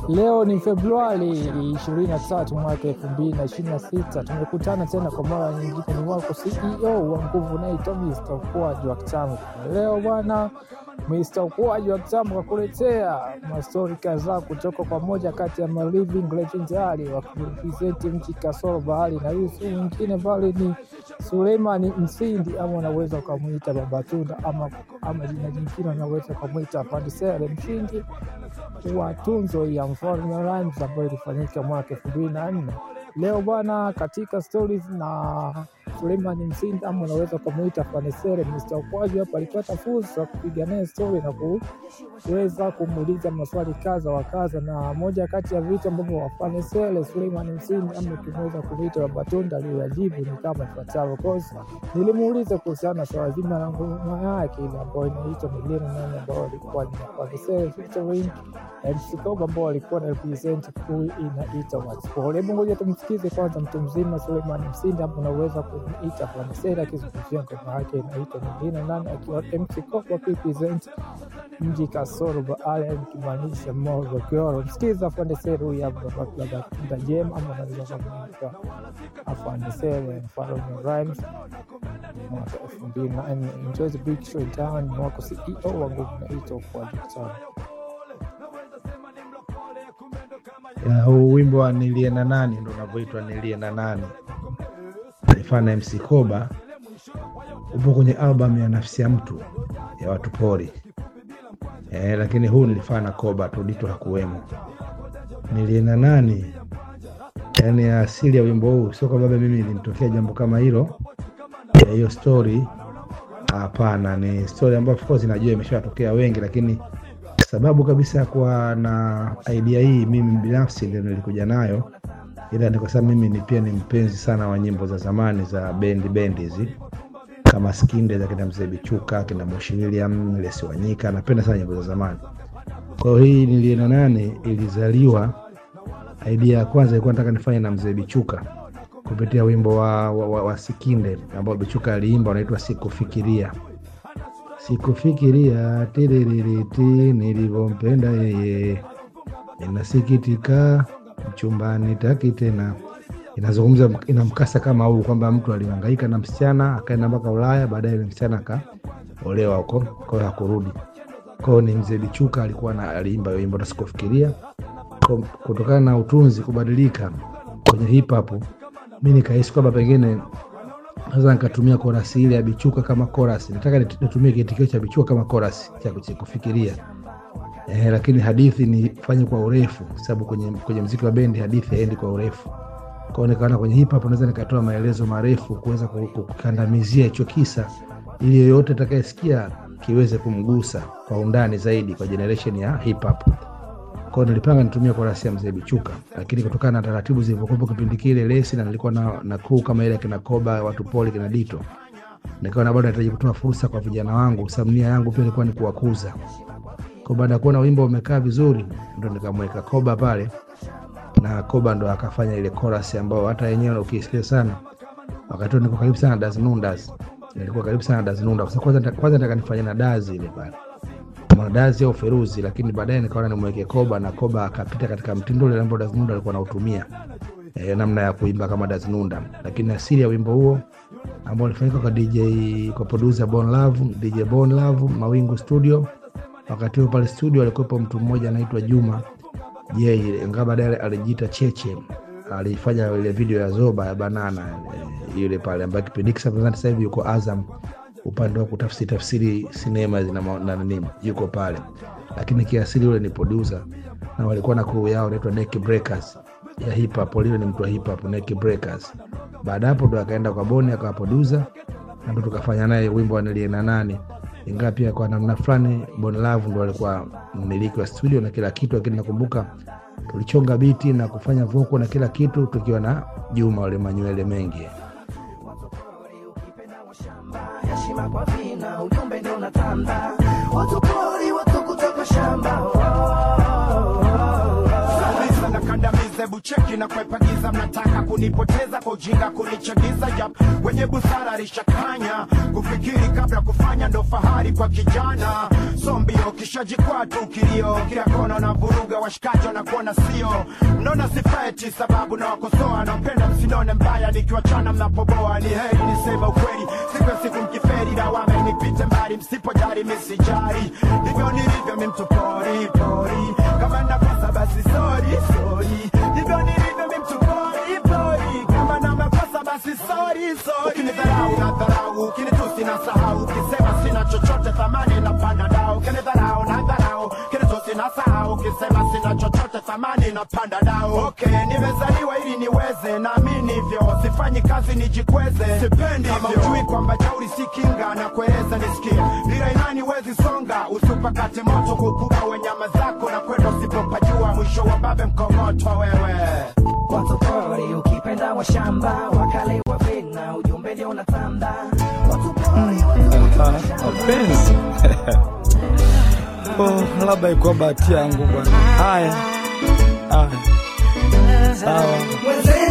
Leo ni Februari 23 mwaka 2026. Tumekutana tena kwa mara nyingine. Ni wako CEO wa nguvu naitwa Mr. Ukuaji wa Kitambo. Leo bwana Mr. Ukuaji wa Kitambo kakuletea mastori kadhaa kutoka kwa moja kati ya ma living legendary wa kurepresenti mji kasoro bahari, na huyu si mwingine bali ni Suleimani Msindi, ama unaweza ukamwita Baba Tunda ama, ama jina jingine unaweza ukamwita Fadisere mshindi wa tunzo ya Mfalme Rhymes ambayo ilifanyika mwaka elfu mbili na nne. Leo bwana, katika stories na Suleiman Msindi ama unaweza ukamwita Fanesere, Mr. Ukwaji hapa alipata fursa ya kupiga naye story na kuweza kumuuliza maswali kadha wa kadha, na moja kati ya vitu ambavyo Fanesere Suleiman Msindi ama tunaweza kumwita Baba Tunda aliyoyajibu ni kama ifuatavyo. Kosa nilimuuliza kuhusiana na swala zima la ngoma yake ile ambayo inaitwa milioni nane ambayo alikuwa ni Fanesere featuring MC Koba ambao walikuwa na represent crew inaitwa Watsport. Hebu ngoja tumsikize kwanza mtu mzima Suleiman Msindi, hapo unaweza kumuita Fanisera akizungumzia ngoma yake inaitwa nyingine nane, akiwa MC Koba represent mji kasoro baada nikimaanisha Morogoro. Msikiza Fanisera huyu hapa Baba Tunda Jema, ama unaweza kumuita Fanisera Mfalme Rhymes mwaka elfu mbili na nne. Enjoy the big show down. Ni wako CEO wa nguvu naitwa Ukuaji Kitambo. Ya, huu wimbo wa nilie na nani ndo unavyoitwa nilie na nani alifana MC Koba upo kwenye albamu ya nafsi ya mtu ya watu pori e, lakini huu nilifana Koba tu Dito hakuwemo. Nilie na nani, yani asili ya wimbo huu sio kwamba mimi ilinitokea jambo kama hilo ya hiyo story. Hapana, ni story ambayo of course najua imeshatokea wengi, lakini sababu kabisa ya kuwa na idea hii mimi binafsi ndio nilikuja nayo, ila ni kwa sababu mimi ni pia ni mpenzi sana wa nyimbo za zamani za bendi bendi hizi kama Skinde za kina Mzee Bichuka, kina Moshi William, Lesi Wanyika. Napenda sana nyimbo za zamani. Kwa hiyo hii nilie na nane ilizaliwa, idea ya kwanza ilikuwa nataka nifanye na Mzee Bichuka kupitia wimbo wa, wa, wa, wa Sikinde ambao Bichuka aliimba unaitwa Sikufikiria sikufikiria tiririti nilivyompenda yeye, ninasikitika mchumbani taki tena. Inazungumza ina mkasa kama huu kwamba mtu alihangaika na msichana akaenda mpaka Ulaya, baadaye yule msichana akaolewa huko, kwa hiyo hakurudi. Kwa hiyo ni mzee Bichuka alikuwa na aliimba hiyo wimbo na sikufikiria. Kwa- Kutokana na utunzi kubadilika kwenye hip hop, mi nikahisi kwamba pengine naweza nikatumia korasi ile ya Bichuka kama korasi. Nataka nit- nitumie kitikio cha Bichuka kama korasi cha kuchi- kufikiria eh, lakini hadithi nifanye kwa urefu, sababu kwenye, kwenye mziki wa bendi hadithi haendi kwa urefu. Kwa hiyo nikaona kwenye hip hop naweza nikatoa maelezo marefu kuweza ku- ku- kukandamizia hicho kisa, ili yoyote atakayesikia kiweze kumgusa kwa undani zaidi kwa generation ya hip hop. Kwa hiyo nilipanga nitumie korasi ya mzee Bichuka, lakini kutokana na taratibu zilivyokuwepo kipindi kile lesi, na nilikuwa na, na crew kama ile kina Koba, watu poli, kina Dito, nikaona bado nahitaji kutoa fursa kwa vijana wangu, sababu nia yangu pia ilikuwa ni kuwakuza. Kwa baada ya kuona wimbo umekaa vizuri, ndo nikamweka Koba pale, na Koba ndo akafanya ile chorus ambayo hata yenyewe ukisikia sana, wakati huo niko karibu sana na Daz Nundas, nilikuwa karibu sana na Daz Nundas. Kwa sababu kwanza kwanza nataka nifanye na Daz ile pale Mwanadazi au Feruzi, lakini baadaye nikaona nimweke Koba na Koba akapita katika mtindo ule ambao Daznunda alikuwa anautumia e, namna ya kuimba kama Daznunda, lakini asili ya wimbo huo ambao ulifanyika kwa DJ kwa producer Bon Love, DJ Bon Love Mawingu Studio. Wakati huo pale studio alikuwepo mtu mmoja anaitwa Juma J, ingawa baadaye alijiita Cheche, alifanya ile video ya Zoba ya Banana e, yule pale ambaye kipindi hiki sasa sasa hivi yuko Azam upande wa kutafsiri tafsiri sinema na, ma- na nini yuko pale, lakini kiasili yule ni producer na walikuwa na crew yao inaitwa Neck Breakers ya hip hop. Yule ni mtu wa hip hop Neck Breakers. Baada ya hapo ndo akaenda kwa Boni akawa producer na ndo tukafanya naye wimbo wa nilie na nani, ingawa pia kwa namna fulani Bon Love ndo alikuwa mmiliki wa studio na kila kitu, lakini nakumbuka tulichonga biti na kufanya voko na kila kitu tukiwa na Juma wale manywele mengi heshima kwa vina, ujumbe ndio unatanda, watu pori, watu kutoka shamba. Oh, oh, oh, oh. Kabisa na kandamize kucheki na kuepagiza mnataka kunipoteza kwa ujinga kunichagiza yap wenye busara lishakanya kufikiri kabla kufanya ndo fahari kwa kijana so mbio kishajikwaa tu kilio kila kona na vuruga washikaji wanakuona sio mnaona sifaeti sababu na wakosoa nampenda msinone mbaya nikiwachana mnapoboa ni heri niseme ukweli siku ya siku mkiferi lawama nipite mbali msipojari misijari ndivyo nilivyo mi mtu pori pori kama nakosa basi sori sori ndivyo nilivyo mi mtu pori pori kama na makosa basi sori sori ukinidharau na dharau ukinitusi na sahau ukisema sina chochote thamani na panda dao ukinidharau na dharau ukinitusi na sahau ukisema sina chochote thamani na panda dao okay nimezaliwa ili niweze naamini hivyo sifanyi kazi nijikweze sipendi kama ujui kwamba jauri si kinga na kueleza nisikie bila imani wezi songa usipakate moto kukuba wenyama zako na kwenda usipopajua mwisho wa babe mkomoto wewe watu pori ukipenda wa shamba wakale wa vina ujumbe ndio unatanda watu pori mapenzi oh, labda ikuwa bahati yangu bwana haya haya sawa wenzenu